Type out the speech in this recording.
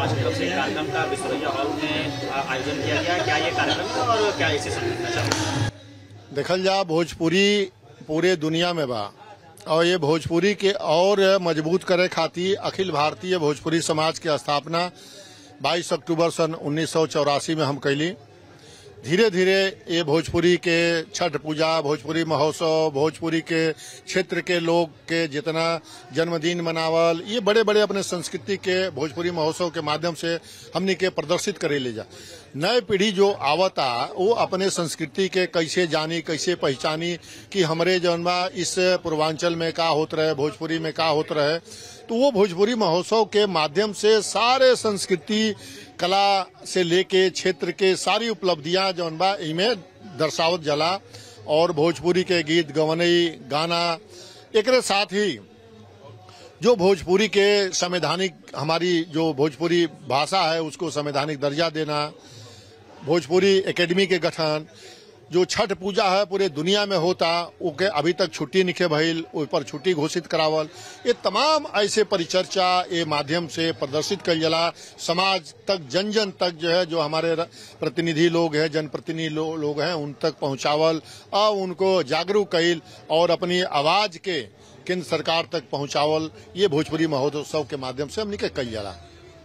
समाज की तरफ से एक कार्यक्रम का विश्वविद्या हॉल में आ, आयोजन किया गया क्या ये कार्यक्रम है और क्या इसे समझना चाहते हैं देखल जा भोजपुरी पूरे दुनिया में बा और ये भोजपुरी के और मजबूत करे खातिर अखिल भारतीय भोजपुरी समाज की स्थापना 22 अक्टूबर सन उन्नीस में हम कैली धीरे धीरे ये भोजपुरी के छठ पूजा भोजपुरी महोत्सव भोजपुरी के क्षेत्र के लोग के जितना जन्मदिन मनावल ये बड़े बड़े अपने संस्कृति के भोजपुरी महोत्सव के माध्यम से हमनी के प्रदर्शित करे ले जा नए पीढ़ी जो आवता वो अपने संस्कृति के कैसे जानी कैसे पहचानी कि हमरे जौन बा इस पूर्वांचल में का होत रहे भोजपुरी में का होत रहे तो वो भोजपुरी महोत्सव के माध्यम से सारे संस्कृति कला से लेके क्षेत्र के सारी उपलब्धियां जौन बा इमे दर्शावत जला और भोजपुरी के गीत गवनई गाना एकरे साथ ही जो भोजपुरी के संवैधानिक हमारी जो भोजपुरी भाषा है उसको संवैधानिक दर्जा देना भोजपुरी एकेडमी के गठन जो छठ पूजा है पूरे दुनिया में होता ओके अभी तक छुट्टी निखे भइल ओइ पर छुट्टी घोषित करावल ये तमाम ऐसे परिचर्चा ये माध्यम से प्रदर्शित कल जला समाज तक जन जन तक जो है जो हमारे र- प्रतिनिधि लोग हैं जनप्रतिनिधि लो, लोग हैं उन तक पहुंचावल और उनको जागरूक कैल और अपनी आवाज के केंद्र सरकार तक पहुंचावल ये भोजपुरी महोत्सव के माध्यम से हमने के कल जाला